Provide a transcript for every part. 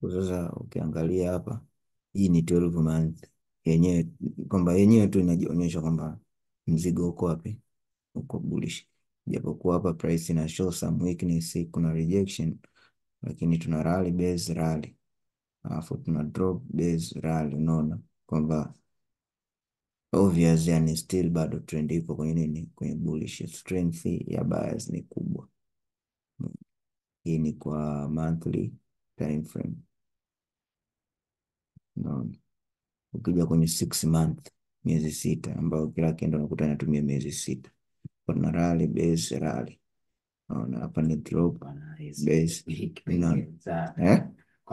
Kwa sasa ukiangalia hapa, hii ni 12 month yenyewe, kwamba yenyewe tu inajionyesha kwamba mzigo uko wapi, uko bullish, japokuwa hapa price ina show some weakness, kuna rejection, lakini tuna rally base rally, alafu tuna drop base rally. Unaona kwamba obvious, yani still bado trend ipo kwenye nini, kwenye bullish. Strength ya buyers ni kubwa. Hii ni kwa monthly time frame. Unaona, ukija kwenye six month, miezi sita, ambayo kila kendo unakuta inatumia miezi sita, kuna rally base rally. Unaona hapa ni drop base, unaona eh,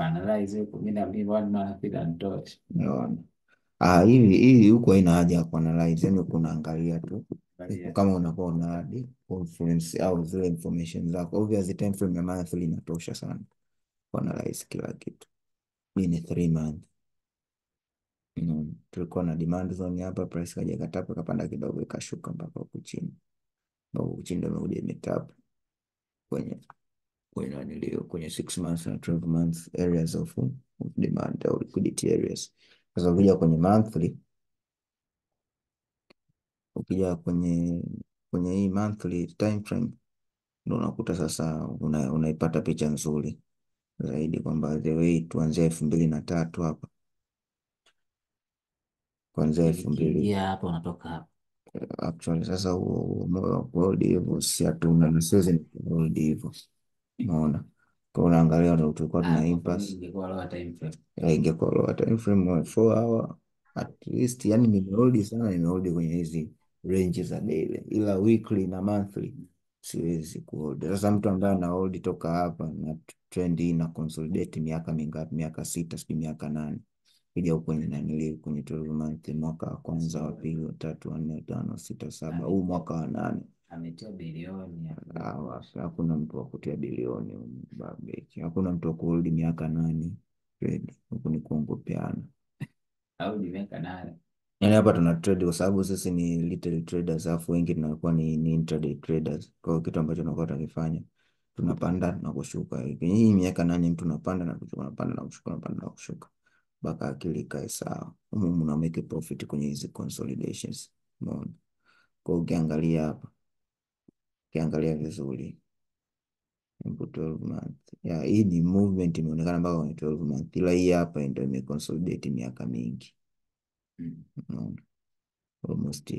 unaona ah, hivi hii huku haina haja ya kuanalyze, yani kunaangalia tu kama unakuwa una hadi confluence au zile information zako. Obviously time frame ya monthly inatosha sana kuanalyze kila kitu. Hii ni three month. Mm, tulikuwa na demand zone hapa, price kaja katapa kapanda kidogo ikashuka mpaka huku chini, mpaka huku chini ndio imekuja imetap kwenye kwenye nanilio kwenye six months na 12 months areas of, of demand au liquidity areas. Sasa ukija kwenye monthly, ukija kwenye kwenye hii monthly time frame ndio unakuta sasa una, unaipata picha nzuri zaidi kwamba the way tuanzia elfu mbili na tatu hapa kuanzia elfu mbili hapa unatoka hapa actually sasa huo moyo wa kuhold hivyo si hatuna na siwezi nikuhold hivyo, unaona kwa unaangalia ndio tulikuwa tuna impasse ingekuwa lower time frame. ya ingekuwa lower time frame wa 4 hour at least, yani nimehold sana, nimehold kwenye hizi range za daily, ila weekly na monthly siwezi kuhold. Sasa mtu ambaye ana hold toka hapa na trend hii na consolidate miaka mingapi, miaka sita, sijui miaka nane kuja huko kwenye nanili kwenye 12 month, mwaka wa kwanza, wa pili, wa tatu, wa nne, wa tano, sita, saba, huu mwaka wa nane. Ametia bilioni ya Ah, wapi, hakuna mtu wa kutia bilioni humu Babeki, hakuna mtu wa kuhold miaka nane trade huku ni kuongopeana. au ni miaka nane. Yani hapa tuna trade kwa sababu sisi ni retail traders, alafu wengi tunakuwa ni, ni intraday traders. Kwa hiyo kitu ambacho tunakuwa tunakifanya tunapanda na kushuka. Kwenye hii miaka nane mtu unapanda na kushuka, unapanda na kushuka, unapanda na kushuka mpaka akili ikae sawa. Humu mna make profit kwenye hizi consolidations. Umeona? Kwa hiyo ukiangalia hapa, ukiangalia vizuri Hapo 12 month. Ya, hii ni movement imeonekana mpaka kwenye 12 month, ila hii hapa ndio imeconsolidate miaka mingi. Mm. Unaona? Almost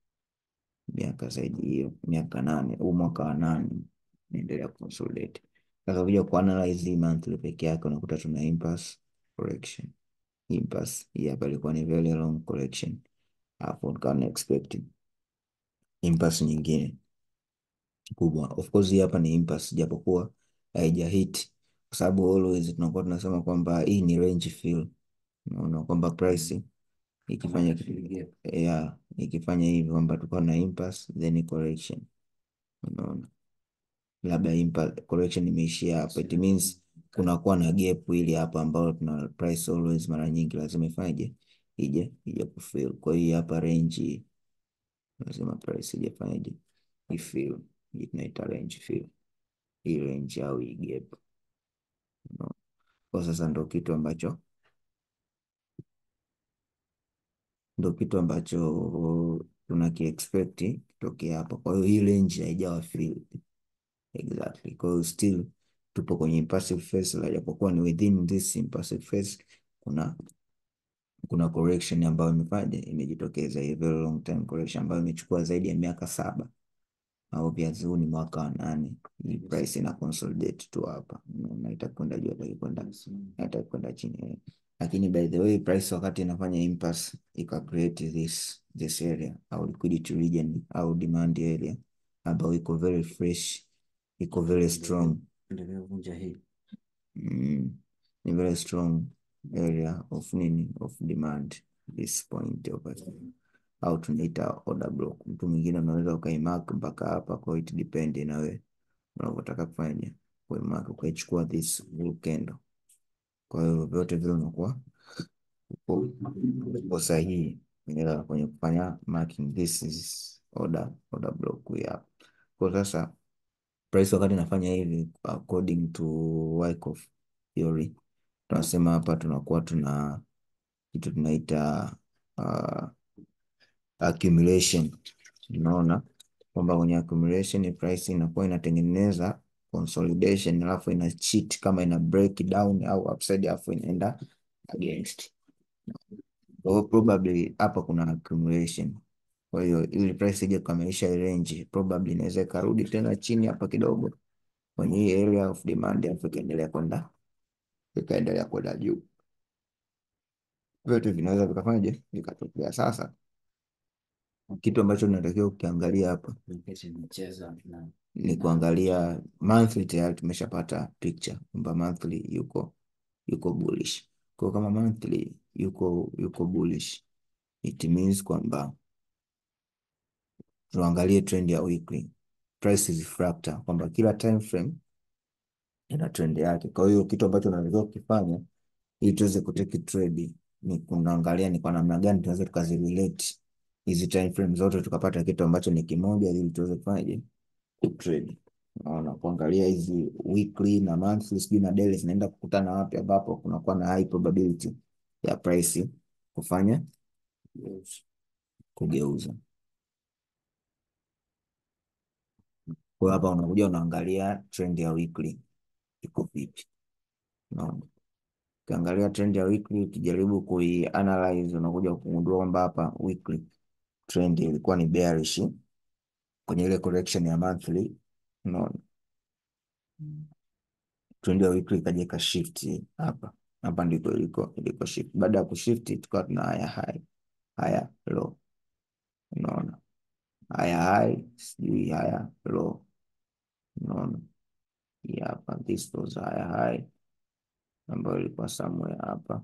miaka zaidi hiyo, miaka nane, huu mwaka wa nane inaendelea consolidate. Sasa ukija kuanalyze hii monthly peke yake unakuta tuna impasse correction. Impasse hii hapa ilikuwa ni very long correction, hapo nikawa na expect impasse nyingine kubwa. Of course hii hapa ni impasse japokuwa haija hit, kwa sababu always tunakuwa tunasema kwamba hii ni range fill. Unaona kwamba price ikifanya Gap. yeah, ikifanya hivi kwamba tulikuwa na impasse then correction. Unaona, labda impasse correction imeishia hapa, it means kunakuwa na gap ili hapa ambalo tuna price always mara nyingi lazima ifanyeje, ije ije kufill. Kwa hiyo hapa range hii lazima price ije fanyeje, ifill. Hii tunaita range fill, hii range au hii gap. Unaona? Kwa sasa ndo kitu ambacho ndo kitu ambacho tunakiexpect kitokea hapa. Kwa hiyo hii range haijawa filled exactly. Kwa hiyo still tupo kwenye impassive phase, la japokuwa ni within this impassive phase kuna kuna correction ambayo imefanya imejitokeza, hii very long time correction ambayo imechukua zaidi ya miaka saba au pia huu ni mwaka wa nane. Hii price ina consolidate tu hapa, unaona itakwenda juu, itakwenda itakwenda chini, lakini by the way price wakati inafanya impasse ika create this this area au liquidity region au demand area ambayo iko very fresh, iko very strong Endelea kuvunja hii. mm, ni very strong area of nini of demand this point over here au tunaita order block. Mtu mwingine unaweza ukaimark mpaka hapa, kwa hiyo it depend na wewe unavyotaka kufanya kuimark, ukaichukua this blue candle. Kwa hiyo vyote vile unakuwa uko uko sahihi kwenye kwenye kufanya marking, this is order order block hii hapa. Kwa sasa price wakati inafanya hivi according to Wyckoff theory tunasema hapa tunakuwa tuna kitu tunaita uh, accumulation. Unaona kwamba kwenye accumulation price inakuwa inatengeneza consolidation, alafu ina cheat kama ina break down au upside, alafu inaenda against. Kwa hiyo probably hapa kuna accumulation. Kwa hiyo ili price ije kukamilisha range, probably inaweza ikarudi tena chini hapa kidogo kwenye hii area of demand, alafu ikaendelea kwenda ikaendelea kwenda juu. Vyote vinaweza vikafanyaje vikatokea. Sasa kitu ambacho tunatakiwa ukiangalia hapa Kesho michezo na ni kuangalia monthly. Tayari tumeshapata picture kwamba monthly yuko yuko bullish. Kwa hiyo kama monthly yuko yuko bullish, it means kwamba tuangalie trend ya weekly. Price is fractal, kwamba kila time frame ina trend yake. Kwa hiyo kitu ambacho tunatakiwa kukifanya ili tuweze kuteki trade ni kuangalia ni kwa namna gani tunaweza tukazirelate hizi time frame zote tukapata kitu ambacho ni kimoja, ili tuweze kufanyaje kutrade. Unaona, kuangalia hizi weekly na monthly sijui na daily zinaenda kukutana wapi, ambapo kunakuwa na high probability ya price kufanya kugeuza. Kwa hiyo hapa unakuja unaangalia trend ya weekly iko vipi. Unaona, ukiangalia trend ya weekly ukijaribu kuianalyze unakuja kugundua kwamba hapa weekly trend ilikuwa ni bearish kwenye ile correction ya monthly. Unaona, trend ya weekly ikaja ika shift hapa hapa, ndiko iliko iliko shift. Baada ya kushift tukawa tuna haya high haya low. Unaona, haya high sijui haya low. Unaona hii hapa, this was haya high ambayo ilikuwa somewhere hapa,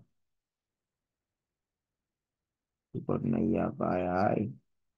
tulikuwa tuna hii hapa haya high.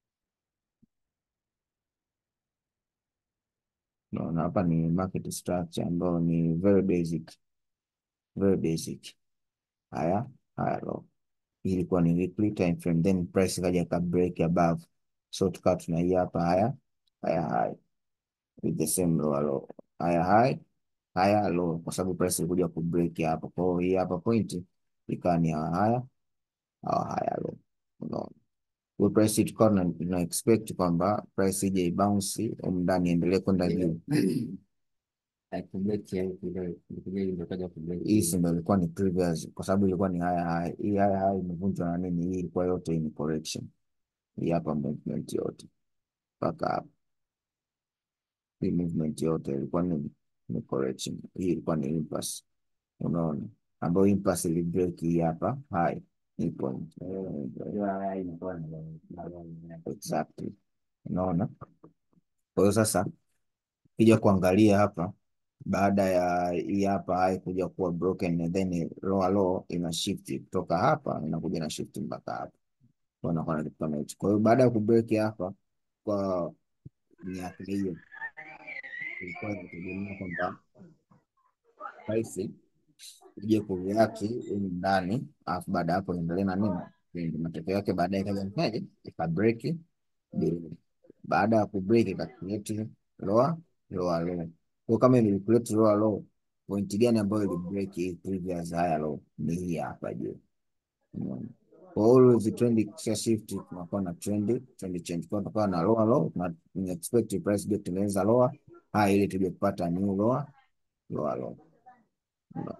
Unaona hapa ni market structure ambayo ni very basic, very basic. Haya haya low, hii ilikuwa ni weekly time frame, then price ikaja ka break above, so tukawa tuna hii hapa haya haya high with the same lower low, haya high haya low, kwa sababu price ilikuja ku break hapo. Kwa hiyo hii hapa point ikawa ni hawa haya hawa haya low. Unaona, kwa price tukawa tuna tuna expect kwamba price ije ibounce humu ndani iendelee kwenda juu. akubeki au kile kile ndio kaja kubeki. Hii si ndio ilikuwa ni previous, kwa sababu ilikuwa ni haya haya. Hii haya haya imevunjwa na nini? Hii ilikuwa yote ni correction. Hii hapa movement yote mpaka hapa, hii movement yote ilikuwa ni ni correction. Hii ilikuwa ni impasse, unaona, ambayo impasse ili break hii hapa high hii point Unajua haya inakuwa na na exactly, unaona. Kwa hiyo sasa kija kuangalia hapa baada ya hii hapa high kuja kuwa broken and then lower low ina shift kutoka hapa inakuja na shift mpaka hapa, kwa inakuwa na kitu kama hicho. Kwa hiyo baada ya kubreak hapa kwa miaka hiyo ilikuwa inategemea kwamba price ije kureact humu ndani, alafu baada ya hapo iendelee na nini, ndio matokeo yake baadaye ikaja kufanyaje, ika break below. Baada ya ku break ika create lower lower low. Kwa kama ili create lower low, point gani ambayo ili break hii previous higher low? Ni hii hapa juu. Unaona? Kwa always trend ikisha shift tunakuwa na trend trend change. Kwa tukawa na lower low na ni expect price get tengeneza lower high ili tuje kupata new lower lower low. Unaona?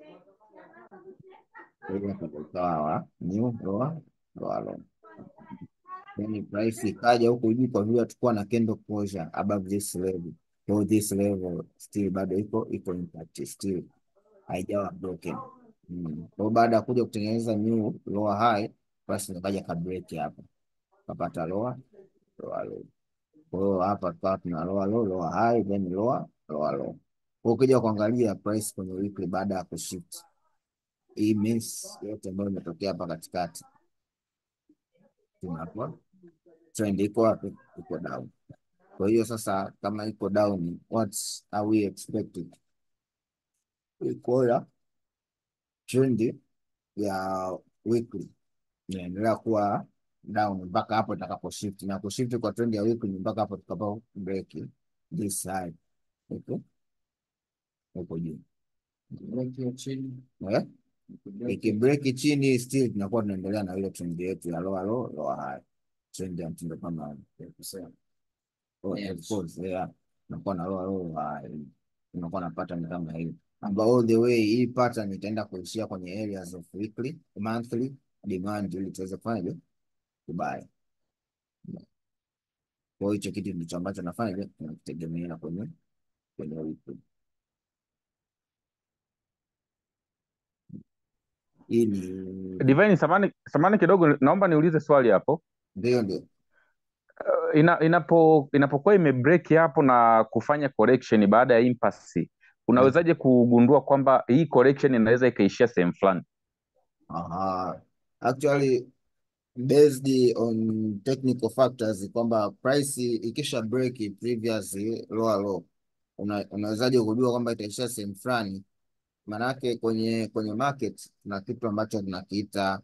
Kwa hiyo hapa tukawa new lower lower low. Then price ikaja huku juu kwa vile hatukuwa na candle closure above this level. Kwa hiyo this level still bado iko iko impact still haijawa broken. Mm. Kwa hiyo baada ya kuja kutengeneza new lower high, price ikaja ka break hapa. Kapata lower lower low. Kwa hiyo hapa tukawa tuna lower low lower high then lower lower low. Kwa hiyo ukija kuangalia price kwenye weekly baada ya kushift hii means yote ambayo imetokea hapa katikati tunakuwa trend iko wapi? Iko down. Kwa hiyo sasa, kama iko down, what are we expected? Iko trend ya weekly inaendelea kuwa down mpaka hapo itakapo shift, na kushift kwa trend ya weekly mpaka hapo tutakapo break this high huko huko juu. Break hiyo chini. eh? Break Ikibreak chini still tunakuwa tunaendelea na ile trend yetu ya lower low lower high, trend ya mtindo kama kusema. Oh, Yeah. of course, yeah. Unakuwa na lower low high, unakuwa na pattern kama hii ambao all the way hii pattern itaenda kuishia kwenye areas of weekly, monthly demand ili tuweze kufanyaje kubuy. Kwa hiyo hicho kitu ndicho ambacho nafanyaje tunakitegemea kwenye kwenye weekly. Hii ni Divine, samani samani kidogo, naomba niulize swali hapo. ndio ndio Ina, inapo inapokuwa imebreak hapo na kufanya correction baada ya impasse, unawezaje kugundua kwamba hii correction inaweza ikaishia sehemu fulani? Aha. Actually based on technical factors kwamba price ikisha break previous lower low una, unawezaje kujua kwamba itaishia sehemu fulani? Maanake kwenye kwenye market kuna kitu ambacho tunakiita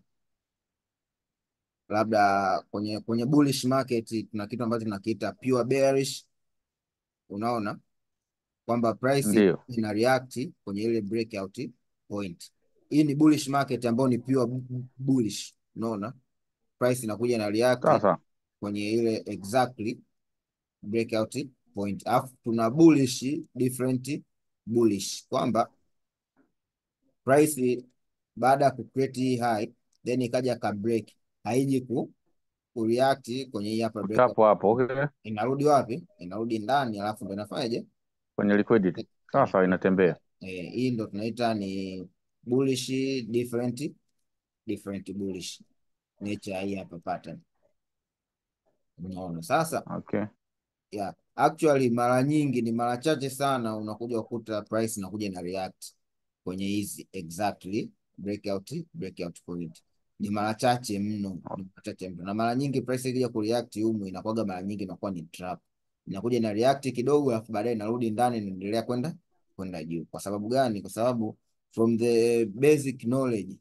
labda kwenye kwenye bullish market kuna kitu ambacho tunakiita pure bearish. Unaona kwamba price Ndio. ina react kwenye ile breakout point. Hii ni bullish market ambayo ni pure bu- bullish. Unaona price inakuja na react Sawa sawa. kwenye ile exactly breakout point, alafu tuna bullish different bullish kwamba price baada ya kucreate hii high then ikaja ka break haiji ku kureact kwenye hii hapa breakout, Hapo hapo, okay. inarudi wapi? Inarudi ndani, alafu ndo inafanyaje? Kwenye liquidity. Sawa sawa, inatembea. Eh, hii ndo tunaita ni bullish different different bullish nature ya hii hapa pattern. Unaona sasa Okay. Yeah. Actually mara nyingi ni mara chache sana unakuja kukuta price inakuja na react kwenye hizi exactly breakout breakout point. Ni mara chache mno, ni mara chache mno. Na mara nyingi price ikija kureact humu inakuwaga mara nyingi inakuwa ni trap. Inakuja na react kidogo alafu baadaye inarudi ndani inaendelea kwenda kwenda juu. Kwa sababu gani? Kwa sababu from the basic knowledge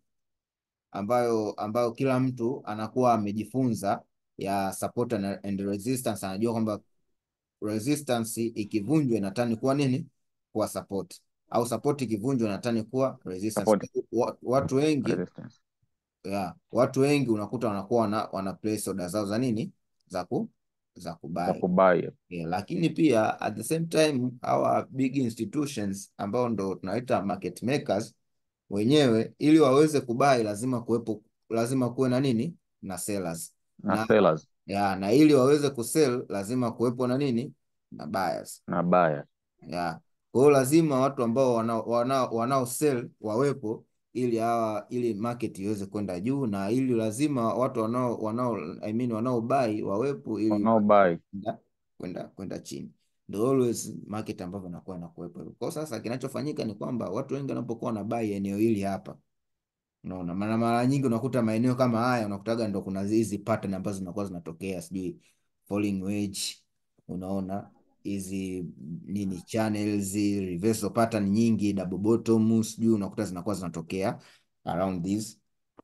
ambayo ambayo kila mtu anakuwa amejifunza ya support and and resistance, anajua kwamba resistance ikivunjwa inatani kuwa nini? Kuwa support, au support ikivunjwa inatani kuwa resistance. Support. Wa- Watu wengi Resistance. yeah, watu wengi unakuta wanakuwa wana, wana place order zao za nini za ku za Za kubuy kubuy. yeah, lakini pia at the same time our big institutions ambao ndo tunaita market makers wenyewe ili waweze kubuy lazima kuwepo lazima kuwe na nini na sellers Na na sellers ya, na ili waweze kusell lazima kuwepo na nini na buyers na buyers. ya. Kwa hiyo lazima watu ambao wanao wanao wanao sell wawepo ili hawa ili market iweze kwenda juu na ili lazima watu wanao wanao I mean wanao buy wawepo ili Wanao buy. kwenda kwenda kwenda chini. Ndio always market ambavyo inakuwa inakuwepo hivyo. Kwa sasa kinachofanyika ni kwamba watu wengi wanapokuwa na buy eneo hili hapa Unaona, mara mara nyingi unakuta maeneo kama haya unakutaga ndo kuna hizi pattern ambazo zinakuwa zinatokea, sijui falling wedge, unaona hizi nini channels, reversal pattern nyingi, double bottom, sijui unakuta zinakuwa zinatokea around these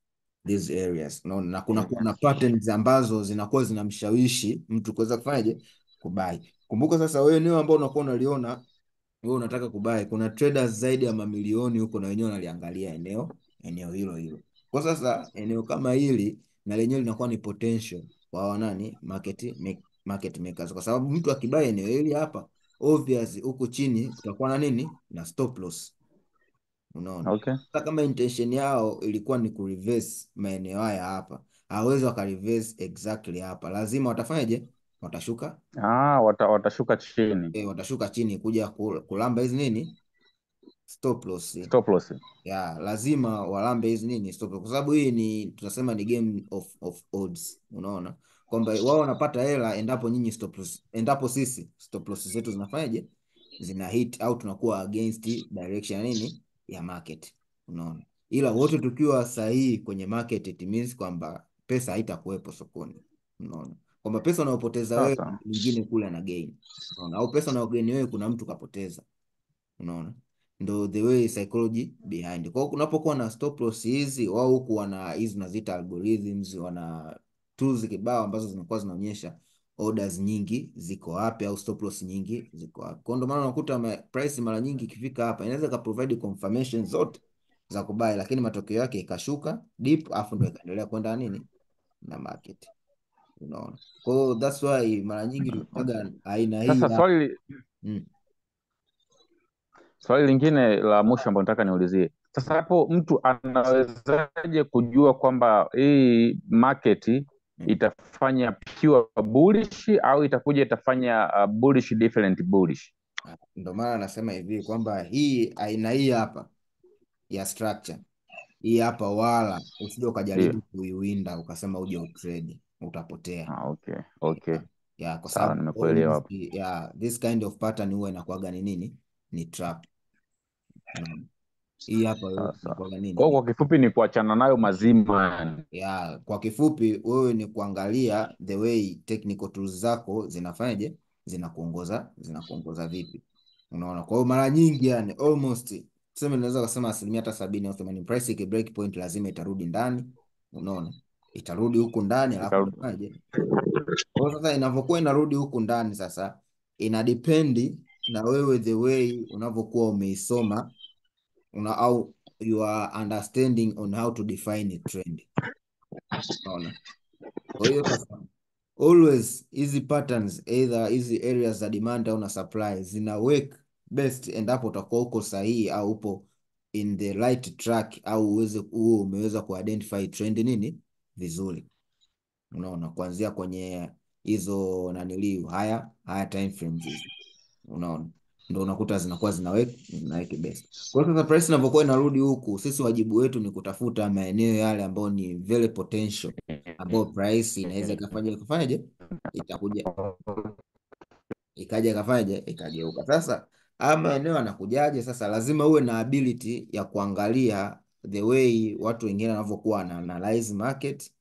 these areas. Unaona, na kuna kuwa na patterns ambazo zinakuwa zinamshawishi mtu kuweza kufanyaje kubai. Kumbuka sasa, wewe eneo ambao unakuwa unaliona wewe unataka kubai, kuna traders zaidi ya mamilioni huko na wenyewe wanaliangalia eneo eneo hilo hilo. Kwa sasa eneo kama hili na lenyewe linakuwa ni potential kwa wanani market make, market makers, kwa sababu mtu akibai eneo hili hapa, obvious huku chini kutakuwa na nini na stop loss. Unaona, Okay. hata kama intention yao ilikuwa ni kureverse maeneo haya hapa, hawezi wakareverse exactly hapa, lazima watafanyaje? Watashuka Ah, wata, watashuka chini. eh, watashuka chini kuja kul- kulamba hizi nini stop loss Stop loss. ya lazima walambe hizi nini stop loss, kwa sababu hii ni tunasema ni game of, of odds. Unaona kwamba wao wanapata hela endapo nyinyi stop loss, endapo sisi stop loss zetu zinafanyaje, zina hit au tunakuwa against direction ya nini ya market. Unaona, ila wote tukiwa sahihi kwenye market, it means kwamba pesa haitakuwepo sokoni. Unaona kwamba pesa unayopoteza wewe Sasa mwingine kule ana gain. Unaona, au pesa unayogeni wewe kuna mtu kapoteza. Unaona, ndo the way psychology behind. Kwa hiyo kunapokuwa na stop loss hizi, wao huku wana hizi tunaziita algorithms, wana tools kibao ambazo zinakuwa zinaonyesha orders nyingi ziko wapi au stop loss nyingi ziko wapi. Kwa ndio maana unakuta ma- price mara nyingi ikifika hapa inaweza ka provide confirmation zote za kubai, lakini matokeo yake ikashuka deep, afu ndio ikaendelea kwenda nini na market, unaona. Kwa hiyo that's why mara nyingi tunaga aina hii Sasa ya swali mm, swali lingine la mwisho ambalo nataka niulizie sasa, hapo mtu anawezaje kujua kwamba hii market mm. itafanya pure bullish au itakuja itafanya uh, bullish different bullish? Ah, Ndio maana nasema hivi kwamba hii aina hii hapa ya structure hii hapa, wala usije Ndio. ukajaribu kuiwinda ukasema uje utrade, utapotea. Ah, okay, okay. Yeah, yeah, kwa Sawa, sababu nimekuelewa always, hapo. yeah, this kind of pattern huwa inakuwaga ni nini? Ni trap. Unaona? Hii hapa Sawa yote sawa. inakuwaga nini? Kwa hiyo Ni kwa kifupi ni kuachana nayo mazima yani. ya kwa kifupi, wewe ni kuangalia the way technical tools zako zinafanyaje, zinakuongoza zinakuongoza vipi, unaona. Kwa hiyo mara nyingi yani almost tuseme, naweza kusema asilimia hata sabini au themanini, price iki break point lazima itarudi ndani, unaona, itarudi huku ndani, alafu Itarudi. itafanyaje Kwa hiyo sasa inavyokuwa inarudi huku ndani sasa ina depend na wewe the way unavyokuwa umeisoma una au your understanding on how to define a trend. Unaona? Kwa hiyo sasa always hizi patterns either hizi areas za demand au na supply zina work best endapo utakuwa uko sahihi au upo in the right track au uweze uwe umeweza kuidentify trend nini vizuri. Unaona, kuanzia kwenye hizo naniliu haya haya time frames hizi, unaona, ndo unakuta zinakuwa zinaweka zinaweka best. Kwa hiyo sasa price inavyokuwa inarudi huku, sisi wajibu wetu ni kutafuta maeneo yale ambayo ni very potential, ambayo price inaweza ikafanya ikafanyaje, itakuja ikaja ikafanyaje, ikageuka. Sasa haya maeneo yanakujaje? Sasa lazima uwe na ability ya kuangalia the way watu wengine wanavyokuwa wana analyze market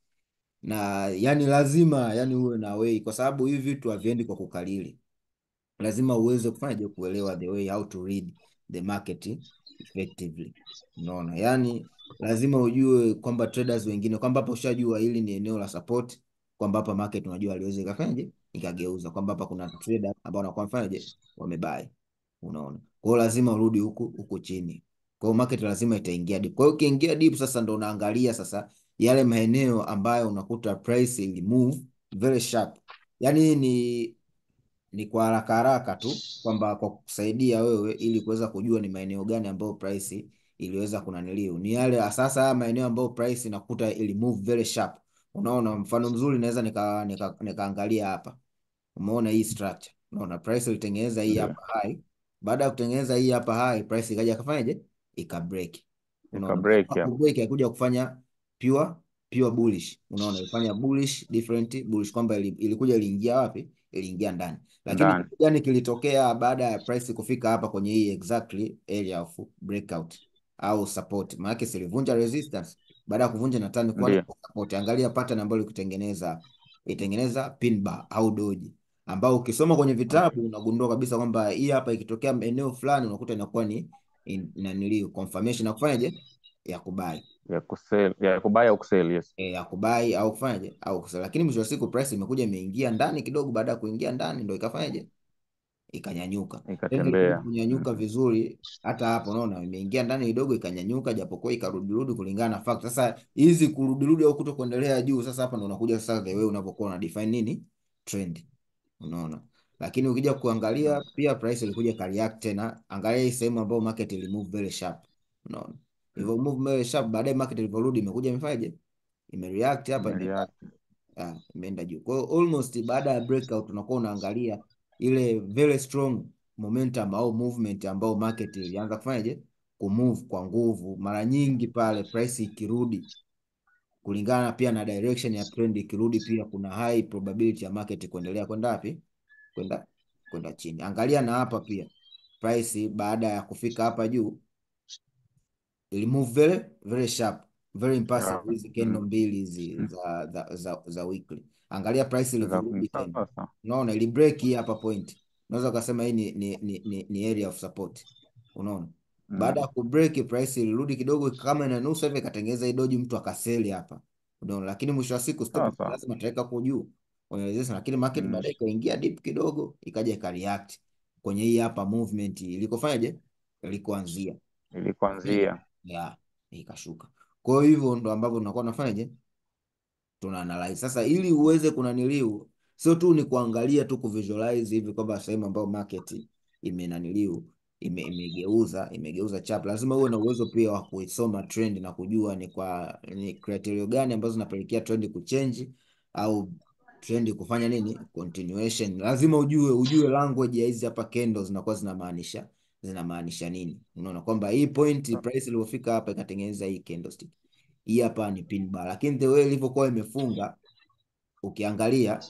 na yani lazima yani uwe na way, kwa sababu hivi vitu haviendi kwa kukalili. Lazima uweze kufanyaje, kuelewa the way how to read the market effectively. Unaona, yani lazima ujue kwamba traders wengine kwamba hapa ushajua hili ni eneo la support, kwamba hapa market unajua aliweza ikafanyaje ikageuza, kwamba hapa kuna trader ambao wanakuwa mfanyaje wamebuy. Unaona, kwa hiyo lazima urudi huku huku chini. Kwa hiyo market lazima itaingia deep. Kwa hiyo ukiingia deep sasa ndo unaangalia sasa yale maeneo ambayo unakuta price ili move very sharp. Yani ni ni kwa haraka haraka tu kwamba kwa kukusaidia wewe ili kuweza kujua ni maeneo gani ambayo price iliweza kunaniliu. Ni yale sasa haya maeneo ambayo price inakuta ili move very sharp. Unaona, mfano mzuri naweza nika, nika, nikaangalia hapa. Umeona hii structure. Unaona price ilitengeneza hii Ndio. hapa high. Baada ya kutengeneza hii hapa high, price ikaja kafanyaje? Ika break. Ika Unaona, break baada ya hapo. kubreak haikuja kufanya pure pure bullish. Unaona, ilifanya bullish different bullish kwamba ili- ilikuja iliingia wapi? Iliingia ndani. Lakini Ndani. kitu gani kilitokea baada ya price kufika hapa kwenye hii exactly area of breakout au support? Maana yake silivunja resistance. Baada ya kuvunja na turn kuwa Ndio. support. Angalia pattern ambayo ilikutengeneza hapa. Itengeneza pin bar au doji ambao ukisoma kwenye vitabu unagundua kabisa kwamba hii hapa ikitokea eneo fulani unakuta inakuwa ni in- inaniliu confirmation ya kufanyaje ya kubai Ya kusell, ya kubaya au kusell, yes. e, ya kubai au kufanyaje au kusell, lakini mwisho wa siku price imekuja imeingia ndani kidogo. Baada ya kuingia ndani ndo ikafanyaje ikanyanyuka. Tena ilikuja Ikatembea. kunyanyuka Mm. vizuri, hata hapo unaona imeingia ndani kidogo ikanyanyuka, japokuwa ikarudirudi kulingana na fact. Sasa hizi kurudirudi au kuto kuendelea juu, sasa hapa ndo unakuja sasa the way unavyokuwa una define nini trend, unaona. Lakini ukija kuangalia pia price ilikuja ikareact tena, angalia hii sehemu ambayo market ili move very sharp, unaona hivyo move very sharp. Baadaye market ilivyorudi imekuja imefanyaje, imereact hapa imeenda Imereact. ah, imeenda juu. Kwa hiyo almost baada ya breakout unakuwa unaangalia ile very strong momentum au movement ambao market ilianza kufanyaje kumove kwa nguvu. Mara nyingi pale price ikirudi kulingana pia na direction ya trend ikirudi, pia kuna high probability ya market kuendelea kwenda wapi? Kwenda kwenda chini. Angalia na hapa pia price baada ya kufika hapa juu ili move very very sharp very impressive. Yeah. Hizi candle Mm. mbili hizi Mm. za, za, za, za weekly, angalia price Za ilivyorudi tena, sasa. unaona ili break hii hapa point, unaweza ukasema hii ni, ni, ni, ni, ni area of support, unaona. Baada Mm. ya kubreak price ilirudi kidogo kama inanusa hivi, ikatengeneza hii doji, mtu akaseli hapa, unaona. Lakini mwisho wa siku stop Sasa. lazima ataweka kwa juu, kwenye resistance, lakini market Mm. baadaye ikaingia deep kidogo, ikaja ikareact kwenye hii hapa movement ilikofanyaje, ilikoanzia Ilikuanzia. ya ikashuka. Kwa hiyo hivyo ndo ambavyo tunakuwa tunafanyaje, tuna analyze sasa, ili uweze kunaniliu, sio tu ni kuangalia tu kuvisualize hivi kwamba sehemu ambayo market imenaniliu ime, imegeuza imegeuza chap, lazima uwe na uwezo pia wa kuisoma trend na kujua ni kwa ni criteria gani ambazo zinapelekea trend kuchange au trend kufanya nini continuation. Lazima ujue ujue language ya hizi hapa candles zinakuwa zinamaanisha zinamaanisha nini. Unaona kwamba hii point price iliyofika hapa ikatengeneza hii candlestick hii hapa ni pin bar, lakini the way ilivyokuwa imefunga ukiangalia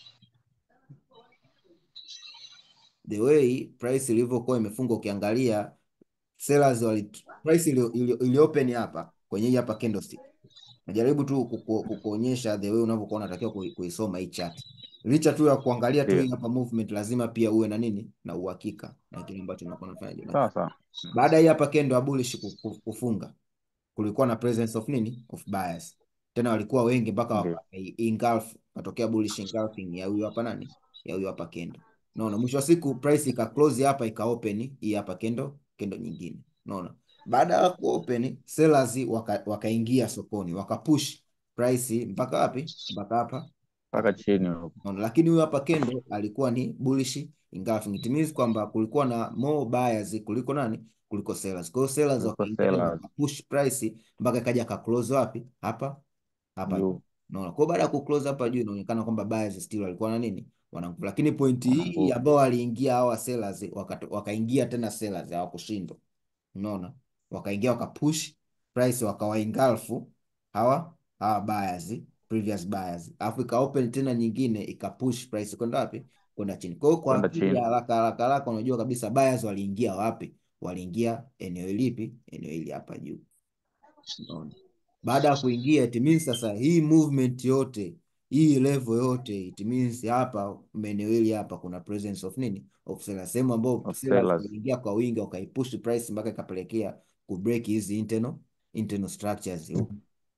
the way price ilivyokuwa imefunga ukiangalia sellers wali price ili, ili, ili open hapa kwenye hii hapa candlestick. Najaribu tu kuku- kukuonyesha the way unavyokuwa unatakiwa kui- kuisoma hii chart. Licha tu ya kuangalia tu Ndio. hii hapa movement, lazima pia uwe na nini na uhakika na kile ambacho unakuwa unafanya. Sawa sawa. Baada ya hii hapa candle ya bullish ku- ku- kufunga kulikuwa na presence of nini of buyers tena walikuwa wengi mpaka Ndio. waka engulf katokea bullish engulfing ya huyu hapa nani ya huyu hapa kendo unaona mwisho wa siku price ika close hapa ika open hii hapa kendo kendo nyingine unaona baada ya ku open sellers waka- wakaingia sokoni wakapush price mpaka wapi mpaka hapa Mpaka chini huko. Unaona, lakini huyu hapa Kendo alikuwa ni bullish engulfing. It means kwamba kulikuwa na more buyers kuliko nani? Kuliko sellers. Kwa hiyo sellers Kuliko wakaingia tena sellers. wakapush price mpaka ikaja ka close wapi? Hapa hapa juu. Juu. Unaona, kwa hiyo baada ya ku close hapa juu inaonekana kwamba buyers still walikuwa na nini? Wana nguvu. Lakini pointi Wana hii nguvu. ambao waliingia hawa sellers wakato- wakaingia tena sellers hawakushindwa. Unaona? Wakaingia wakapush price wakawaengulfu hawa hawa buyers, previous buyers. Alafu ika open tena nyingine ikapush price kwenda wapi? Kwenda chini. Kwa hiyo kwa Kwenda akili chini. ya haraka haraka haraka unajua kabisa buyers waliingia wapi? Waliingia eneo lipi? Eneo hili hapa juu. Unaona? Baada ya kuingia it means sasa hii movement yote hii level yote it means hapa maeneo hili hapa kuna presence of nini of sellers, sehemu ambao Of sellers sellers. waliingia kwa wingi wakaipush price mpaka ikapelekea kubreak hizi internal internal structures huku.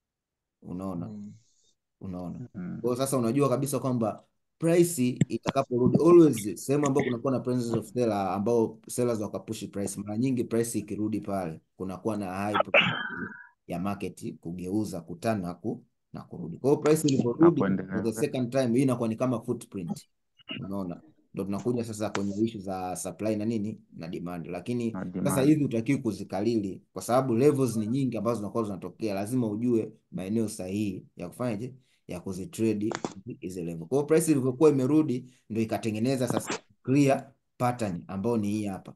Unaona, unaona. Mm. Kwa hiyo sasa unajua kabisa kwamba price itakaporudi always sehemu ambayo kunakuwa na presence of seller ambao sellers wakapush price, mara nyingi price ikirudi pale kunakuwa na high probability ya market kugeuza kutana na ku, na kurudi. Kwa hiyo price Na iliporudi for kuendelea. the second time, hii inakuwa ni kama footprint. Unaona, ndo tunakuja sasa kwenye issue za supply na nini na demand, lakini Na sasa demand. hivi utakiwi kuzikalili kwa sababu levels ni nyingi ambazo zinakuwa zinatokea. Lazima ujue maeneo sahihi ya kufanyaje ya kuzitrade hizi level. Kwa hiyo price ilivyokuwa imerudi ndio ikatengeneza sasa clear pattern ambayo ni hii hapa.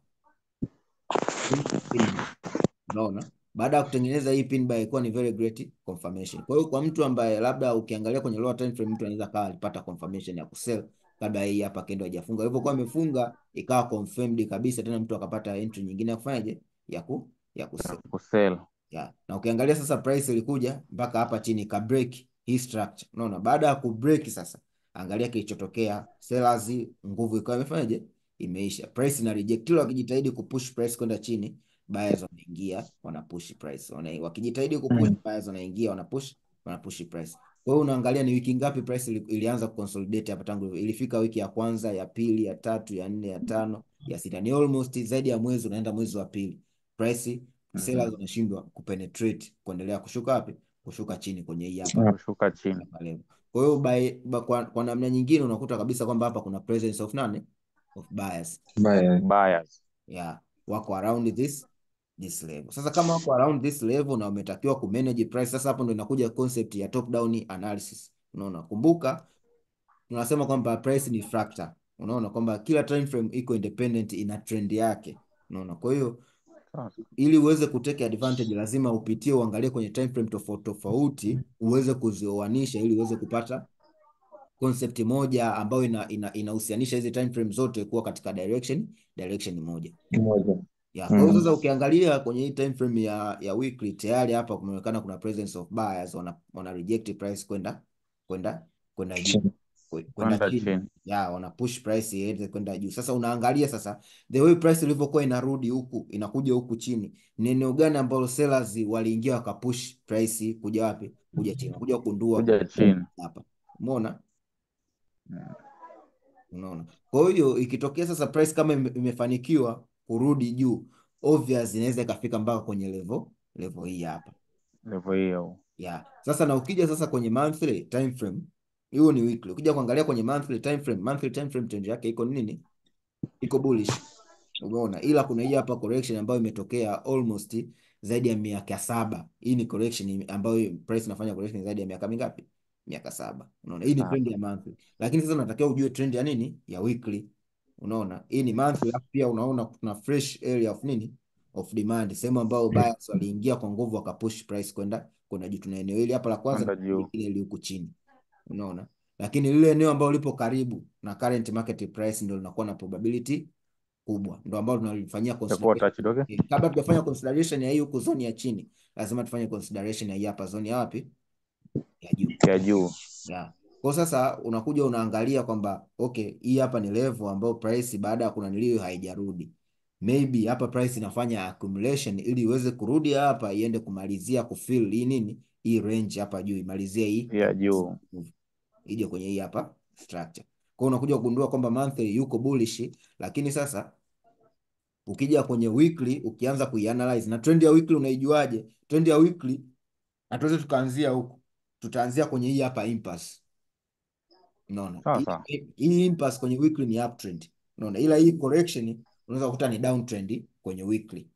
Hii pin bar. Unaona? Baada ya kutengeneza hii pin bar ilikuwa ni very great confirmation. Kwa hiyo kwa mtu ambaye labda ukiangalia kwenye lower time frame mtu anaweza kawa alipata confirmation ya kusell kabla hii hapa kendo hajafunga. Ilivyokuwa imefunga ikawa confirmed kabisa tena mtu akapata entry nyingine ya kufanyaje? Ya ku ya Ya kusell. kusell. Yeah. Na ukiangalia sasa price ilikuja mpaka hapa chini ka break hii structure. Unaona? Baada ya ku break sasa angalia kilichotokea. Sellers nguvu ikawa imefanyaje? Imeisha. Price ina reject. Kila wakijitahidi kupush price kwenda chini, buyers wanaingia, wanapush price. Wana, wakijitahidi kupush Mm. buyers wanaingia, wanapush, wanapush price. Kwa hiyo unaangalia ni wiki ngapi price ili, ilianza kuconsolidate hapa tangu ilifika wiki ya kwanza, ya pili, ya tatu, ya nne, ya tano, ya sita. Ni almost zaidi ya mwezi unaenda mwezi wa pili. Price sellers Mhm. wanashindwa kupenetrate kuendelea kushuka wapi? Kushuka chini kwenye hii hapa Ah, Kushuka chini. hapa level. Kwa hiyo by, by, kwa, kwa namna nyingine unakuta kabisa kwamba hapa kuna presence of nani? Of buyers. Baya. Buyers. Yeah, wako around this this level. Sasa kama wako around this level na umetakiwa kumanage price, sasa hapo ndo inakuja concept ya top down analysis. Unaona, kumbuka tunasema kwamba price ni fractal. Unaona kwamba kila time frame iko independent, ina trend yake. Unaona, kwa hiyo Sawa. ili uweze kuteke advantage lazima upitie uangalie kwenye time frame tofauti tofauti uweze kuzioanisha ili uweze kupata concept moja ambayo ina, ina, inahusianisha hizi time frame zote kuwa katika direction direction moja. Moja. Ya, kwa hiyo Mm. sasa ukiangalia kwenye hii time frame ya ya weekly tayari hapa kumeonekana kuna presence of buyers wana, wana reject price kwenda kwenda kwenda juu Chini. kwe- kwenda Kwenda chini chini. ya wana push price iende kwenda juu. Sasa unaangalia sasa the way price ilivyokuwa inarudi huku inakuja huku chini, ni eneo gani ambalo sellers waliingia wakapush price kuja wapi? Kuja chini, kuja kugundua Kuja chini. hapa, umeona Unaona? Kwa hiyo ikitokea sasa price kama ime- imefanikiwa kurudi juu, obvious inaweza ikafika mpaka kwenye level level hii hapa. level hiyo Yeah. Sasa na ukija sasa kwenye monthly time frame, hiyo ni weekly. Ukija kuangalia kwenye monthly time frame, monthly time frame trend yake iko nini? Iko bullish. Umeona? Ila kuna hii hapa correction ambayo imetokea almost zaidi ya miaka saba. Hii ni correction ambayo price inafanya correction zaidi ya miaka mingapi? Miaka saba. Unaona? Hii ni saba. trend ya monthly. Lakini sasa unatakiwa ujue trend ya nini? Ya weekly. Unaona? Hii ni monthly alafu pia unaona kuna fresh area of nini? Of demand. Sehemu ambayo buyers waliingia kwa nguvu wakapush price kwenda kwenda juu. Tuna eneo hili hapa la kwanza kwenda na juu lingine li huku chini. Unaona? Lakini lile eneo ambalo lipo karibu na current market price ndio linakuwa na probability kubwa, ndio ambalo tunalifanyia itakuwa consideration. touched okay Eh, Kabla tujafanya consideration ya hii huku zone ya chini, lazima tufanye consideration ya hii hapa zone ya wapi? Ya juu. ya juu Yeah. Kwa sasa unakuja unaangalia kwamba okay, hii hapa ni level ambayo price baada ya kunaniliwa haijarudi. Maybe hapa price inafanya accumulation ili iweze kurudi hapa iende kumalizia kufill hii nini? Hii range hapa juu imalizie hii ya juu move. Ije kwenye hii hapa structure. Kwa hiyo unakuja kugundua kwamba monthly yuko bullish, lakini sasa ukija kwenye weekly ukianza kuianalyze na trend ya weekly unaijuaje? Trend ya weekly hatuwezi tukaanzia huku, tutaanzia kwenye hii hapa impasse. Unaona, sawa hii, sawa hii impasse kwenye weekly ni uptrend. Unaona, ila hii correction unaweza kukuta ni downtrend kwenye weekly.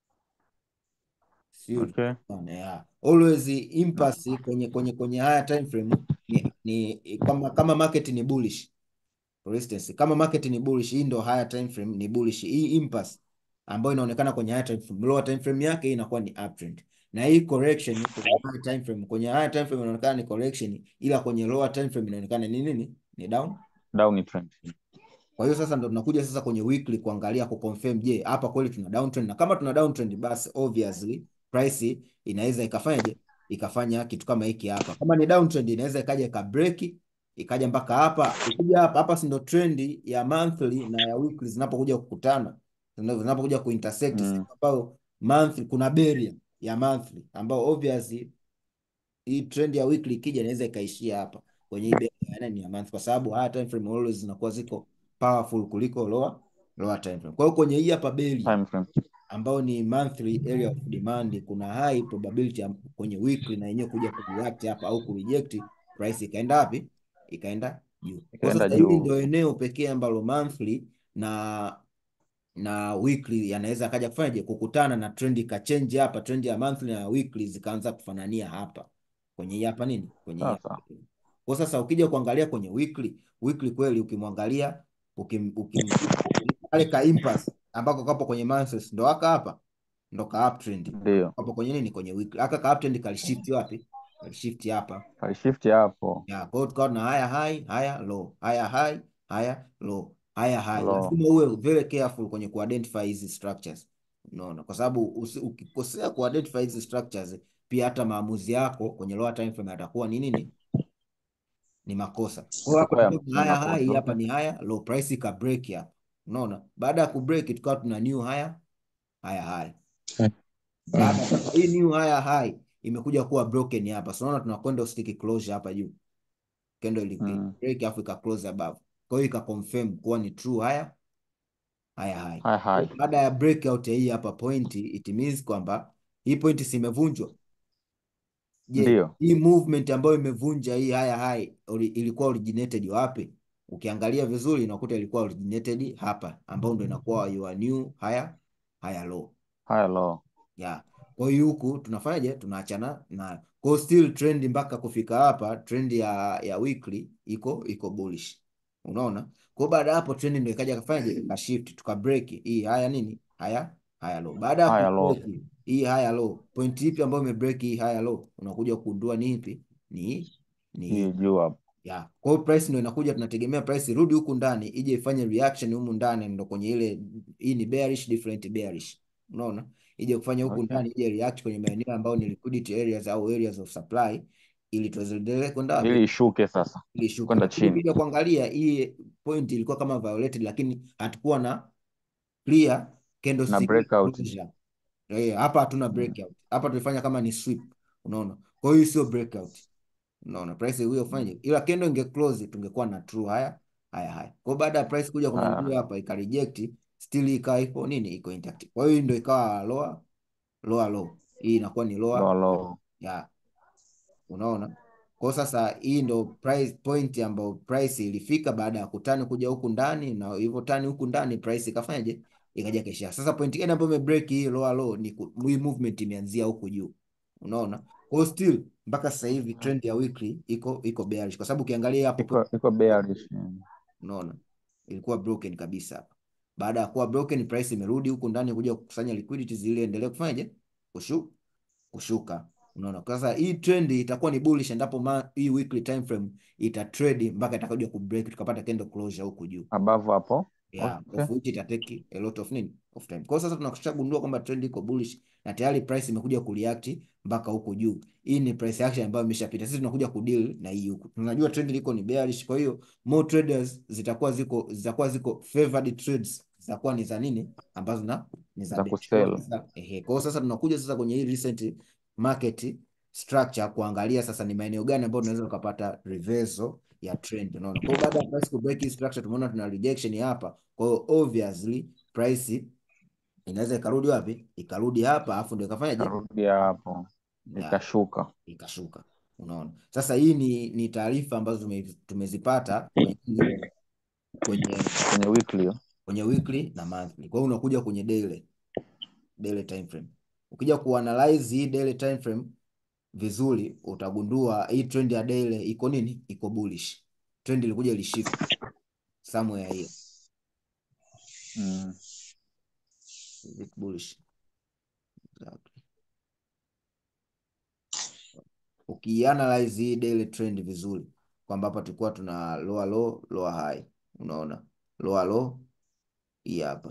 Sio okay unaona, yeah. Always impasse kwenye kwenye kwenye haya time frame ni, ni kama kama market ni bullish For instance, kama market ni bullish, hii ndo higher time frame ni bullish. Hii impasse ambayo inaonekana kwenye higher time frame, lower time frame yake hii inakuwa ni uptrend. Na hii correction kwenye higher time frame, kwenye higher time frame inaonekana ni correction, ila kwenye lower time frame inaonekana ni nini? Ni down. down trend Kwa hiyo sasa ndo tunakuja sasa kwenye weekly kuangalia kuconfirm, je, hapa kweli tuna downtrend? Na kama tuna downtrend, basi obviously price inaweza ikafanyaje? Ikafanya kitu kama hiki hapa. Kama ni downtrend, inaweza ikaja ikabreak ikaja mpaka hapa. Ikija hapa hapa, si ndo trend ya monthly na ya weekly zinapokuja kukutana, zina- zinapokuja kuintersect, mm. sehemu ambayo monthly kuna barrier ya monthly ambayo obviously hii trend ya weekly ikija inaweza ikaishia hapa kwenye hii barrier ya nani ya month, kwa sababu higher time frame always zinakuwa ziko powerful kuliko lower lower time frame. Kwa hiyo kwenye hii hapa barrier time frame ambayo ni monthly area of demand, kuna high probability ya kwenye weekly na yenyewe kuja kureact hapa au kureject price ikaenda wapi? Ikaenda juu. Kwa ikaenda sasa hili juu ndio eneo pekee ambalo monthly na na weekly yanaweza akaja kufanyaje kukutana na trend ikachange hapa, trend ya monthly na weekly zikaanza kufanania hapa kwenye hii hapa nini, kwenye hii sawa hapa. sawa Kwa sasa ukija kuangalia kwenye weekly, weekly kweli ukimwangalia ukim, ukim, kale ka impasse ambako kapo kwenye monthly ndo aka hapa ndo ka uptrend ndio hapo kwenye nini, kwenye weekly aka ka uptrend kalishift wapi? Kalishift hapa alishift hapo ya kwa hiyo tukawa na haya high haya low haya high haya low haya high. low Lazima uwe very careful kwenye kuidentify hizi structures, unaona, kwa sababu usi- ukikosea kuidentify hizi structures, pia hata maamuzi yako kwenye lower time frame yatakuwa ni nini? Ni makosa. Kwa hiyo hapa itakuwa ya- tulikuwa ni tuna haya high, makosa hii okay hapa ni haya low, price ika break hapa, unaona. Baada ya kubreak tukawa tuna new higher higher high. Baada ya sasa hii new higher high imekuja kuwa broken hapa, so unaona tuna candlestick closure hapa juu candle ili mm. break afu ika close above. Kwa hiyo ika confirm kuwa ni true higher higher high. high Kwa high hiyo Baada ya breakout ya hii hapa point, it means kwamba hii point si imevunjwa. Je, ndio hii movement ambayo imevunja hii higher high ori, ilikuwa originated wapi? Ukiangalia vizuri unakuta ilikuwa originated hapa, ambao ndio inakuwa your new higher higher low. high low Yeah. Kwa hiyo huku tunafanyaje? Tunaachana na kwa hiyo still trend mpaka kufika hapa, trend ya ya weekly iko iko bullish. Unaona? Kwa hiyo baada ya hapo trend ndio ikaja kafanyaje? Ka shift tuka break hii haya nini? Haya haya low. Baada ya high ku low break hii haya low, point ipi ambayo ime break hii haya low? Unakuja kugundua ni ipi? Ni ni hii. hii juu hapo Yeah. Kwa hiyo price ndio inakuja, tunategemea price irudi huku ndani ije ifanye reaction humu ndani, ndo kwenye ile hii ni bearish different bearish, unaona, ije kufanya huku okay ndani ije react kwenye maeneo ambayo ni liquidity areas au areas of supply, ili tuendelee kwenda ili wapi, ishuke sasa ili shuke. kwenda Lakini chini ukija kuangalia hii point ilikuwa kama violated, lakini hatukuwa na clear na candlestick breakout closure. Eh, hapa hatuna mm. breakout, hapa tulifanya kama ni sweep, unaona. Kwa hiyo sio breakout Unaona price hiyo fanye, ila candle inge close tungekuwa na true haya haya haya. Kwa hiyo baada ya price kuja kwenye Ah, juu hapa ika reject still ikawa iko nini, iko intact. Kwa hiyo hii ndio ikawa lower lower low, hii inakuwa ni lower low low. ya unaona. Kwa hiyo sasa hii ndo price point ambayo price ilifika baada ya kutani kuja huku ndani, na hivyo tani huku ndani price ikafanyaje, ikaja kesha. Sasa point gani ambayo imebreak hii lower low ni ku- hii movement imeanzia huku juu, unaona. Kwa hiyo still mpaka sasa hivi trend ya weekly iko iko bearish, kwa sababu ukiangalia hapo Iko iko bearish. mm. unaona ilikuwa broken kabisa hapa. Baada ya kuwa broken, price imerudi huku ndani kuja kukusanya liquidities ili endelee kufanyaje, kushu kushuka. Unaona, kwa sasa hii trend itakuwa ni bullish endapo ma, hii weekly time frame ita trade mpaka itakaja ku break tukapata candle closure huku juu Above hapo. yeah, Okay. of which ita take a lot of nini of time. Kwa hiyo sasa tunashagundua kwamba trend iko bullish na tayari price imekuja kureact mpaka huku juu. Hii ni price action ambayo imeshapita. Sisi tunakuja kudeal na hii huku. Tunajua trend liko ni bearish, kwa hiyo more traders zitakuwa ziko zitakuwa ziko favored trades zitakuwa ni za nini ambazo na ni za Za bearish. Kwa hiyo kusell. sasa ehe, kwa hiyo sasa tunakuja sasa kwenye hii recent market structure kuangalia sasa ni maeneo gani ambayo tunaweza tukapata reversal ya trend unaona. Kwa hiyo baada ya price ku break hii structure tumeona tuna rejection hapa. Kwa hiyo obviously price inaweza ikarudi wapi? Ikarudi hapa afu ndio ikafanyaje? Karudi hapo. Ya, Ikashuka. ikashuka. Unaona. Sasa hii ni ni taarifa ambazo tume, tumezipata kwenye nini? kwenye Kwenye weekly. hiyo. kwenye weekly na monthly. Kwa hiyo unakuja kwenye daily daily time frame. Ukija kuanalyze hii daily time frame vizuri utagundua hii trend ya daily iko nini? Iko bullish. Trend ilikuja ilishift somewhere here. Mm. Is it bullish? Exactly. Ukianalyze hii daily trend vizuri kwamba hapa tulikuwa tuna lower low, lower high. Unaona? Lower low hii hapa.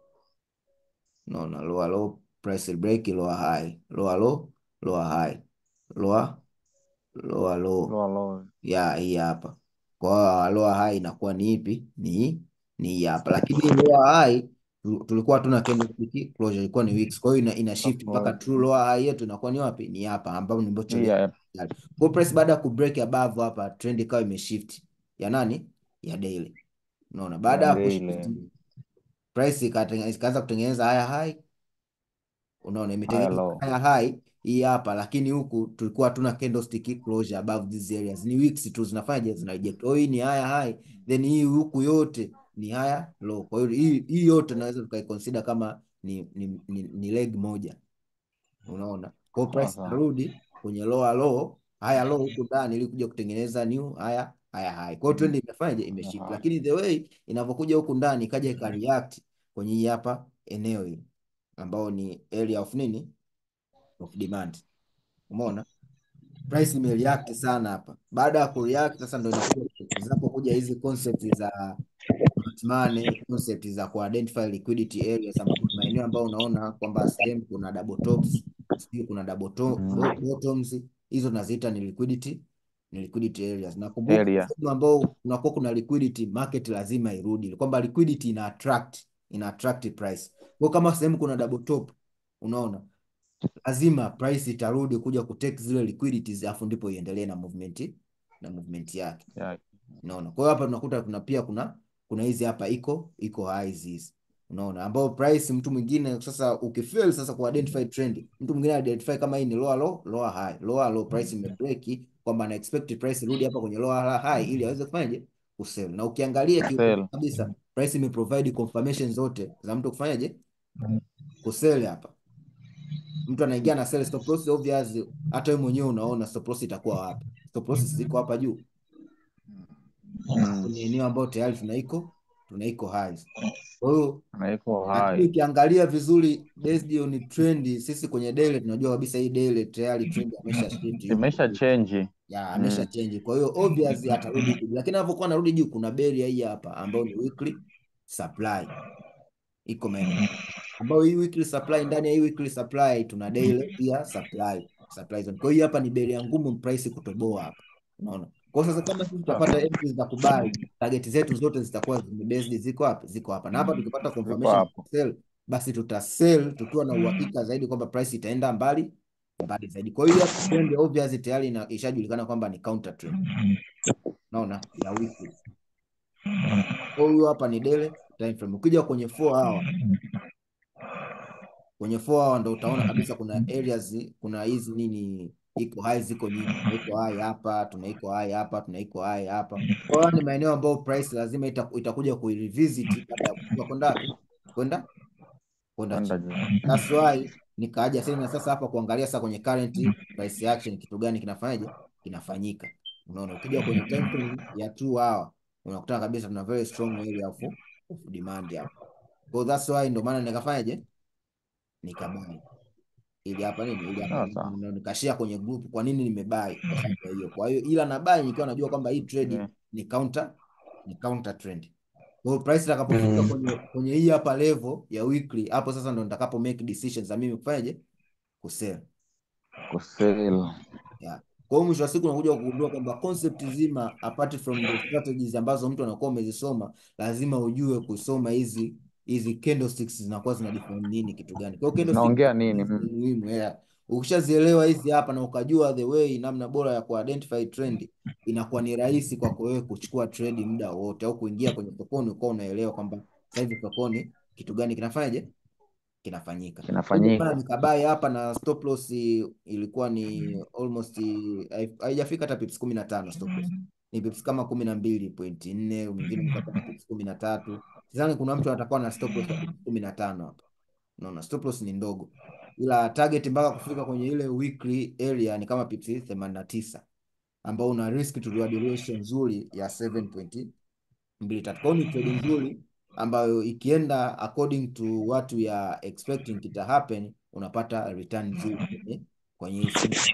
Unaona? Lower low, price break, lower high. Lower low, lower high. Lower lower low. Low low. ya hii hapa. Kwa hiyo lower high inakuwa ni ipi? Ni ni hii hapa, lakini hii lower high tu- tulikuwa hatuna candlestick closure, ilikuwa ni wicks. Kwa hiyo ina, ina shift mpaka true lower high yetu inakuwa ni wapi? Ni hapa ambapo ni mbocho Hii ya hapa. Kwa hiyo price baada ya kubreak above hapa, trend ikawa imeshift ya nani? Ya daily. Unaona, baada Ya ya kushift daily. price ikatenge- ikaanza kutengeneza haya high Unaona, High imetengeneza low. haya high hii hapa, lakini huku tulikuwa hatuna candlestick closure above these areas, ni wicks tu zinafanyaje, zina reject. Oh, hii ni haya high, then hii huku yote ni haya low. Kwa hiyo hii hii yote tunaweza tukaiconsider kama ni, ni, ni, ni leg moja, unaona. Kwa hiyo price Sawa sawa. inarudi kwenye lower low, haya low huku ndani ili kuja kutengeneza new haya haya high. Kwa hiyo trend imefanyaje, imeshift, Aha. lakini the way inavyokuja huku ndani ikaja ikareact kwenye hii hapa eneo hili ambao ni area of nini of demand. Umeona price imereact sana hapa. Baada ya kureact sasa, ndo inakuja zinapokuja hizi concept za smart money, concept za kuidentify liquidity areas, ambapo ni maeneo ambayo unaona kwamba sehemu kuna double tops, sijui kuna double to, Mm. bo- bottoms, hizo tunaziita ni liquidity ni liquidity areas. Nakumbuka Area. sehemu ambao kunakuwa kuna liquidity, market lazima irudi, kwamba liquidity ina attract ina attract price. Kwa kama sehemu kuna double top, unaona lazima price itarudi kuja kutake zile liquidities, afu ndipo iendelee na movement na movement yake. Yeah. Unaona, kwa hiyo hapa tunakuta kuna pia kuna kuna hizi hapa iko iko highs hizi, unaona, ambao price mtu mwingine sasa ukifail sasa ku identify trend, mtu mwingine identify kama hii ni lower low lower high lower low, price imebreak, kwamba ana expect price irudi hapa kwenye lower high ili aweze kufanyaje kusell. Na ukiangalia kiukweli Sell. kabisa price imeprovide confirmation zote za mtu kufanyaje kusell hapa mtu anaingia na sell stop loss obvious, hata wewe mwenyewe unaona stop loss itakuwa wapi? Stop loss ziko hapa juu Mm. kwenye eneo ambayo tayari tunaiko tunaiko highs. Kwa hiyo Na iko lakini high. ukiangalia vizuri based on trend, sisi kwenye daily tunajua kabisa hii daily tayari trend amesha shift yuko Imesha juu. change. ya amesha Mm. change. Kwa hiyo obvious atarudi juu, lakini anapokuwa anarudi juu kuna barrier hii hapa ambayo ni weekly supply iko maeneo ambayo hii weekly supply, ndani ya hii weekly supply tuna daily pia supply supply zone. Kwa hiyo hapa ni bei ngumu price kutoboa hapa, unaona. Kwa hiyo sasa kama sisi tutapata entries za kubuy, target zetu zote zitakuwa zimebased ziko hapa ziko hapa, na hapa tukipata Ziko confirmation hapo. sell, basi tutasell tukiwa na uhakika zaidi kwamba price itaenda mbali mbali zaidi. Kwa hiyo hii hapa trend obviously tayari ina- ishajulikana kwamba ni counter trend. Unaona? Ya weekly. Kwa hiyo hapa ni daily time frame. Ukija kwenye 4 hour, kwenye 4 hour ndo utaona kabisa kuna areas, kuna hizi nini iko high ziko nyingi. Tuna iko high hapa, tuna iko high hapa, tuna iko high hapa. Kwa hiyo ni maeneo ambayo price lazima ita, itakuja kuirevisit baada ya kushuka kwenda wapi? Kwenda kwenda kwenda chini. juu. That's why nikaaja tena sasa hapa kuangalia sasa kwenye current price action kitu gani kinafanyaje kinafanyika. Unaona, ukija kwenye time frame ya 2 hour unakutana kabisa tuna very strong area of, of demand hapa. So that's why ndo maana nikafanyaje nikabai ili hapa nini ili hapa Sawa sawa. ndo nikashare kwenye group kwa nini nimebai kwa sababu ya hiyo. Kwa hiyo ila na buy nikiwa najua kwamba hii trade Yeah. ni counter ni counter trend. Kwa hiyo price itakapofika kwenye kwenye hii hapa level ya weekly, hapo sasa ndo nitakapo make decisions za mimi kufanyaje kusell. Kusell. Yeah. Kwa hiyo mwisho wa siku unakuja kugundua kwamba concept zima apart from the strategies ambazo mtu anakuwa umezisoma, lazima ujue kusoma hizi hizi candlesticks zinakuwa zina define nini kitu gani. Kwa hiyo candlestick Zinaongea nini? hizi Mm. ni muhimu yeah. Ukishazielewa hizi hapa na ukajua the way namna bora ya kuidentify trend, inakuwa ni rahisi kwako wewe kuchukua trade muda wote au kuingia kwenye sokoni ukawa unaelewa kwamba sasa hivi sokoni kitu gani kinafanyaje kinafanyika. Kwa hiyo maana Kinafanyika. nikabai hapa na stop loss ilikuwa ni almost hai- haijafika hata pips kumi na tano stop loss. Ni pips kama kumi na mbili pointi nne mwingine mkapa na pips kumi na tatu Sidhani kuna mtu atakuwa na stop loss ya pips kumi na tano hapa. Unaona stop loss ni ndogo. Ila target mpaka kufika kwenye ile weekly area ni kama pips 89 ambao una risk to reward ratio nzuri ya 7.2 mbili tatu. Kwa hiyo ni trade nzuri ambayo ikienda according to what we are expecting kita happen, unapata return nzuri kwenye kwenye hii siku.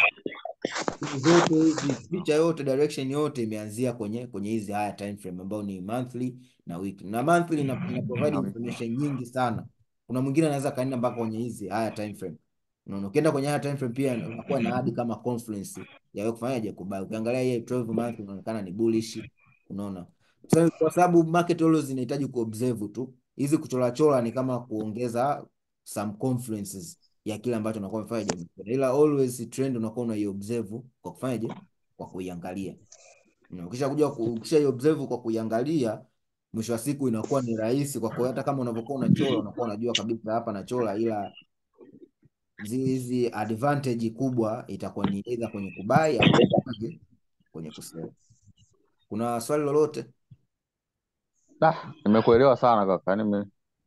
Siku zote hizi picha yote direction yote imeanzia kwenye kwenye hizi higher time frame ambao ni monthly na weekly. Na monthly ina, ina provide information nyingi sana. Kuna mwingine anaweza kaenda mpaka kwenye hizi higher time frame. Unaona, ukienda kwenye higher time frame pia unakuwa na hadi kama confluence ya wewe kufanyaje kubuy. Ukiangalia hii 12 month inaonekana ni bullish. Unaona, So, kwa sababu market always inahitaji kuobserve tu. Hizi kuchora chora ni kama kuongeza some confluences ya kile ambacho unakuwa umefanya jambo, ila always trend unakuwa unaiobserve kwa kufanyaje, kwa kuiangalia. Na Ukisha kuja ku- ukisha observe kwa kuiangalia, mwisho wa siku inakuwa ni rahisi kwa kwa hata kama unavyokuwa unachora unakuwa unajua kabisa hapa nachora, ila zi- hizi advantage kubwa itakuwa ni either kwenye kubai au kwenye kwenye kusell. Kuna swali lolote? Ah, nimekuelewa sana kaka. Nime,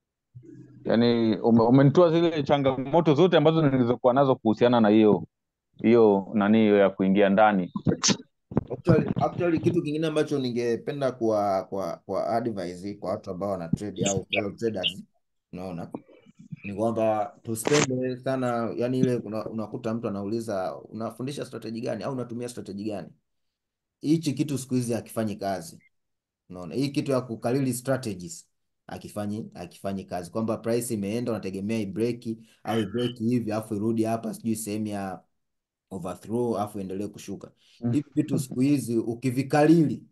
yani ume, umenitoa zile changamoto zote ambazo nilizokuwa nazo kuhusiana na hiyo hiyo nani hiyo ya kuingia ndani. Actually, actually kitu kingine ambacho ningependa kwa kwa kwa advise kwa watu ambao wana trade au fellow traders, unaona ni kwamba tusipende sana, yani ile una, unakuta mtu anauliza unafundisha strategy gani au unatumia strategy gani? Hichi kitu siku hizi hakifanyi kazi. Unaona, hii kitu ya kukalili strategies akifanyi akifanyi kazi, kwamba price imeenda unategemea ibreki au ibreki hivi afu irudi hapa sijui sehemu ya overthrow afu endelee kushuka. Mm. Hivi vitu siku hizi ukivikalili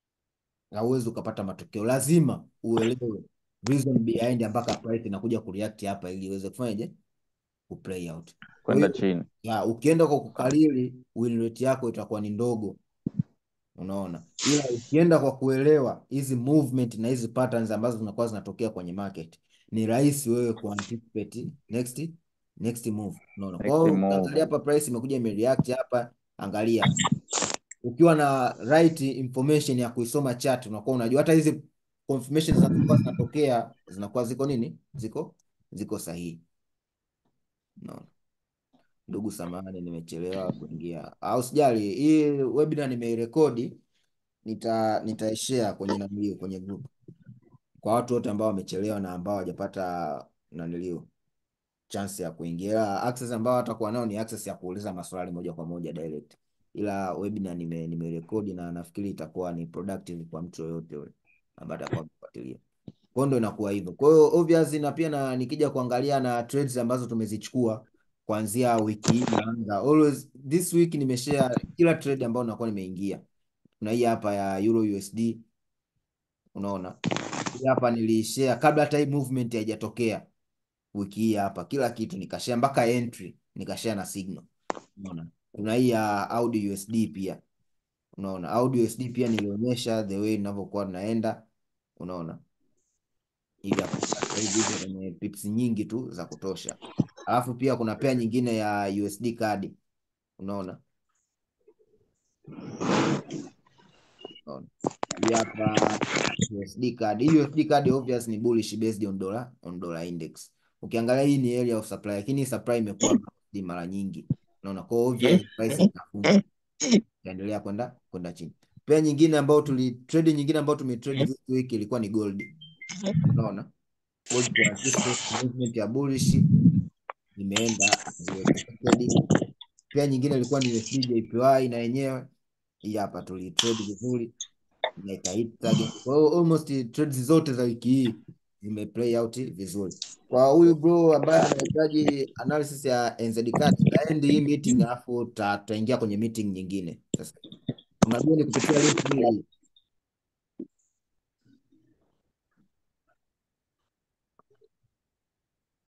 hauwezi ukapata matokeo. Lazima uelewe reason behind mpaka price inakuja kureact hapa ili iweze kufanyaje kuplay out. Kwa Kwenda hiyo chini. ya ukienda kwa kukalili win rate yako itakuwa ni ndogo, unaona, ila ukienda kwa kuelewa hizi movement na hizi patterns ambazo zinakuwa zinatokea kwenye market, ni rahisi wewe kuanticipate next next move, unaona. Kwa Next hiyo move. angalia hapa price imekuja imereact hapa, angalia ukiwa na right information ya kuisoma chart unakuwa unajua hata hizi confirmation zinazokuwa zinatokea zinakuwa ziko nini, ziko ziko sahihi, unaona. Ndugu, samahani nimechelewa kuingia, au sijali. Hii webinar nimeirekodi, nita nitaishare kwenye nanilio kwenye group kwa watu wote ambao wamechelewa na ambao hawajapata nanilio chance ya kuingia. Ila access ambao watakuwa nao ni access ya kuuliza maswali moja kwa moja direct, ila webinar nime nimerekodi na nafikiri itakuwa ni productive kwa mtu yoyote yule ambaye atakuwa amefuatilia. Kwa hiyo ndo inakuwa hivyo. Kwa hiyo obviously, na pia na nikija kuangalia na trades ambazo tumezichukua kuanzia wiki hii inaanza, always this week nimeshare kila trade ambayo nakuwa nimeingia. Kuna hii hapa ya Euro USD, unaona hii hapa nilishare kabla hata hii movement haijatokea wiki hii hapa, kila kitu nikashare mpaka entry nikashare na Signal. Unaona? Kuna hii ya Audi USD pia. Unaona? Audi USD pia nilionyesha the way ninavyokuwa naenda. Unaona? Ili hapo sasa hivi iko kwenye pips nyingi tu za kutosha. Alafu pia kuna pea nyingine ya USD card. Unaona? Unaona? Hii hapa USD card. Hii USD card obvious ni bullish based on dollar on dollar index. Ukiangalia hii ni area of supply, lakini hii supply imekuwa bounced mara nyingi. Unaona? Kwa hiyo obvious price itafunga. Itaendelea kwenda kwenda chini. Pia nyingine ambayo tuli trade nyingine ambayo tumetrade this week ilikuwa ni gold. Unaona? Gold kwa this movement ya bullish imeenda as expected. Pia nyingine ilikuwa ni USD JPY na yenyewe hii hapa tulitrade vizuri na ikahit target. Kwa hiyo almost trades zote za wiki hii zimeplay out vizuri. Kwa huyu bro ambaye anahitaji analysis ya NZ card, taendi hii meeting alafu ta- tutaingia kwenye meeting nyingine. Sasa unajua ni kupitia link hii